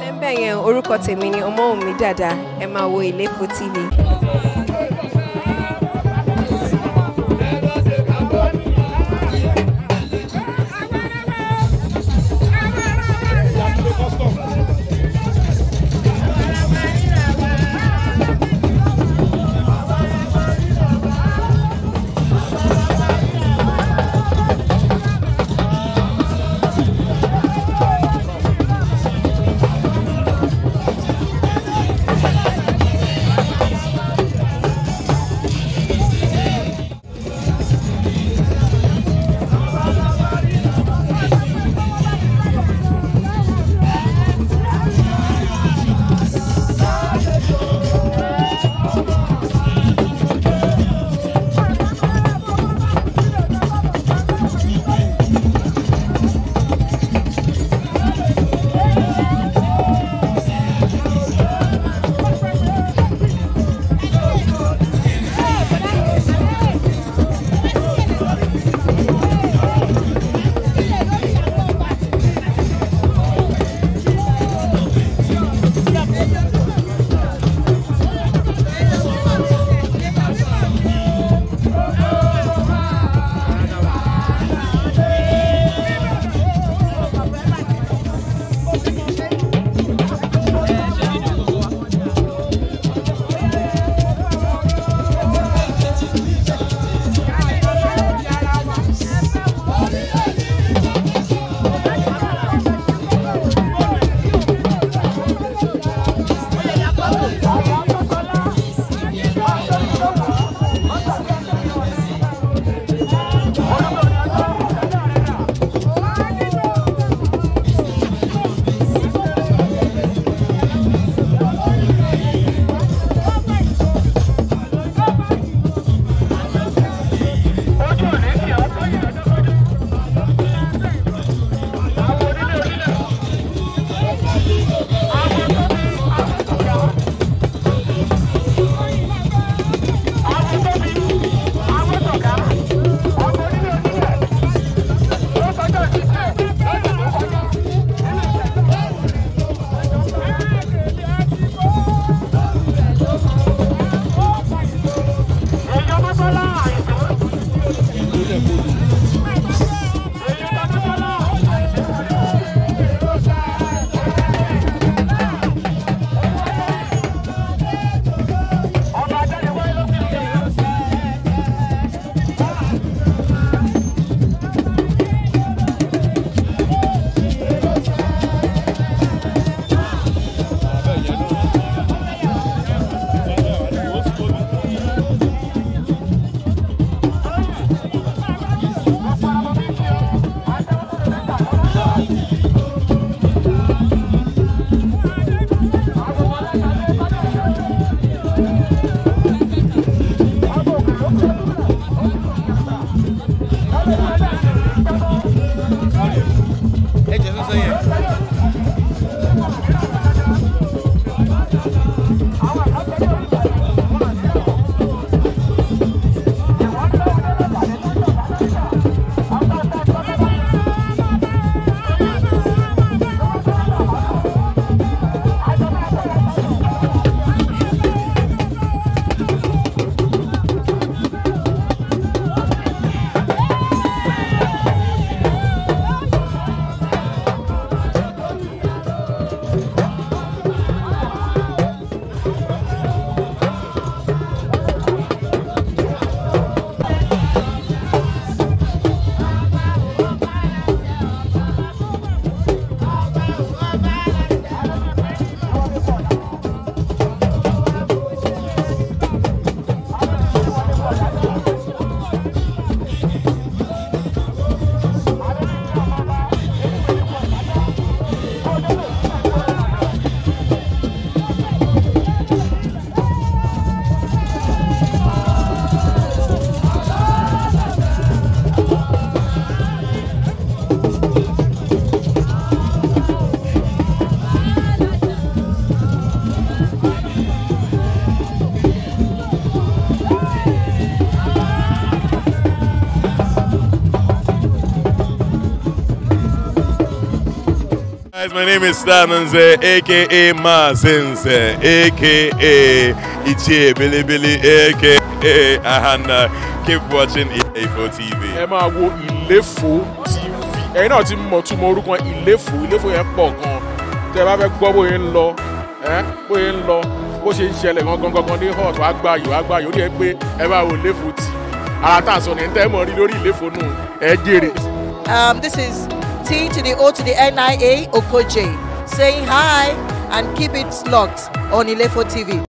ń bẹ̀ yẹn orúkọ tèmi ni Ọmọ́wùmí Dàda ẹ máa wo Ilefo TV. guys, my name is Stananze, aka Mazinze, aka Ichie Billy Billy, aka Ahana. Keep watching EA4 TV. ẹ máa wo ìléfò tv ẹ̀yin náà ti mọ̀ túmọ̀ orúkọ ìléfò ìléfò yẹn pọ̀ gan tẹ́ ẹ bá fẹ́ gbọ́ bóyá ń lọ ẹ bóyá ń lọ bó ṣe ń ṣẹlẹ̀ gangan gangan ní hot wàá gbà yìí wàá gbà yìí ó rí ẹ pé ẹ máa wo ìléfò tv ara tá a sọ ní tẹ́ ẹ mọ̀ rí lórí ìléfò nù ẹ jèrè. Um, this is T to the O to the NIA Okoje saying hi and keep it locked on Ilefo TV.